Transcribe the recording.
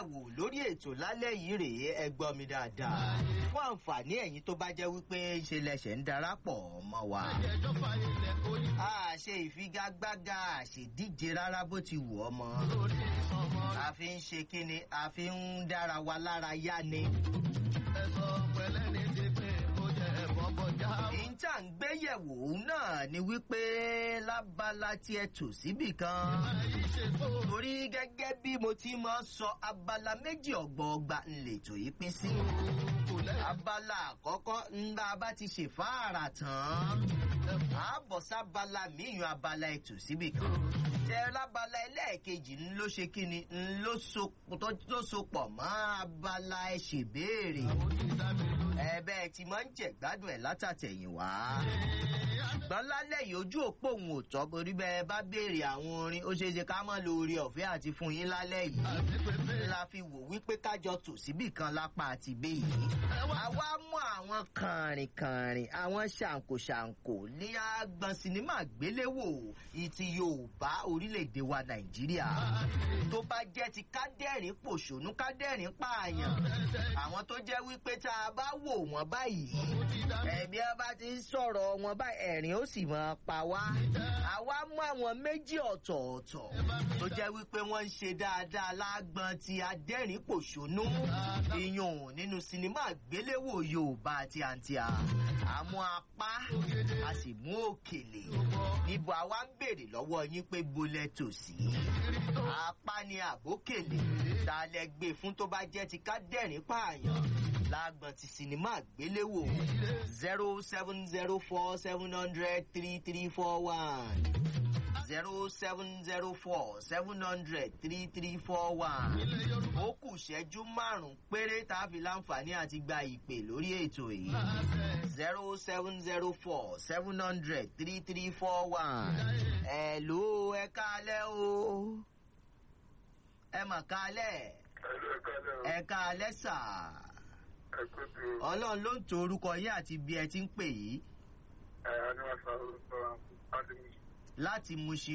yẹ̀wò lórí ètò lálẹ́ yìí rèé ẹ gbọ́ mi dáadáa fún àǹfààní ẹ̀yin tó bá jẹ́ wípé ṣe lẹ̀ṣẹ̀ ń darapọ̀ mọ́ wa. a ṣe ìfigagbága àṣedíje rárá bó ti wù ọ́ mọ́ a fi ń ṣe kíni a fi ń dára wa lára yá ni. ìjà ń gbéyẹ̀wò náà ni wípé lábala tí ẹ tò síbì kan. torí gẹ́gẹ́ bí mo ti máa ń sọ abala méjì ọ̀gbọ̀ọ̀gba ńlẹ̀tò yìí pín sí. abala àkọ́kọ́ ńlá bá ti ṣe fáàrà tán. àbọ̀ sábala míyàn abala ètò síbì kan. tẹ lábala ẹlẹ́ẹ̀kejì ń ló ṣe kíni ń ló sopọ̀ mọ́ abala ẹ̀ ṣèbéèrè. ẹ bẹ́ẹ̀ ti máa ń jẹ̀gbádùn ẹ̀ látàtẹ̀yìn wá. ṣùgbọ́n lálẹ́ yìí ojú òpó òun ò tọ́ borí bẹ́ẹ̀ bá béèrè àwọn orin ó ṣeé ṣe ká mọ́ lórí ọ̀fẹ́ àti fún yín lálẹ́ yìí. la fi wò wípé kájọ tò síbì kan lápá àti ibé yìí. àwa mú àwọn kànrìnkànrìn àwọn ṣàǹkóṣàǹkó ní agbọn sinimá gbéléwò ìtì yorùbá orílẹ̀-èdè wa nàìjíríà. tó bá jẹ́ ti kádẹ́rìn pòṣónú kádẹ́rìn pààyàn. àwọn tó jẹ́ wípé tá a bá wò wọ́n báyìí ẹ̀mí ẹ bá ti ń sọ̀rọ̀ wọn bá ẹ̀rín ó sì máa pa wá. àwa mú àwọn méjì ọ̀tọ̀ọ̀tọ̀ tó jẹ́ wípé wọ́n ń ṣe dáadáa lágbọ́n ti adẹ́rìn pòṣónú iyùn nínú sinimá àgbéléwò yorùbá àti àǹtíà. àmú apá a sì mú òkèlè níbo àwa ń béèrè lọ́wọ́ yín pé gbolẹ̀ tòsí. apá ni àbókèlè tá a lẹ gbé fún tó bá jẹ́ ti ká dẹ́rìn pààyàn lágbọn ti sinimá àgbéléwò zero seven zero four seven hundred three three four one zero seven zero four seven hundred three three four one ó kù ṣẹ́jú márùn-ún péré tá a fi láǹfààní àti gba ìpè lórí ètò yìí zero seven zero four seven hundred three three four one ẹ̀ ló ẹ kálẹ̀ o ẹ mà kálẹ̀ ẹ kálẹ̀ sáà ọlọ́run ló ń to orúkọ yín àti bí ẹ ti ń pè yìí. láti Mushin.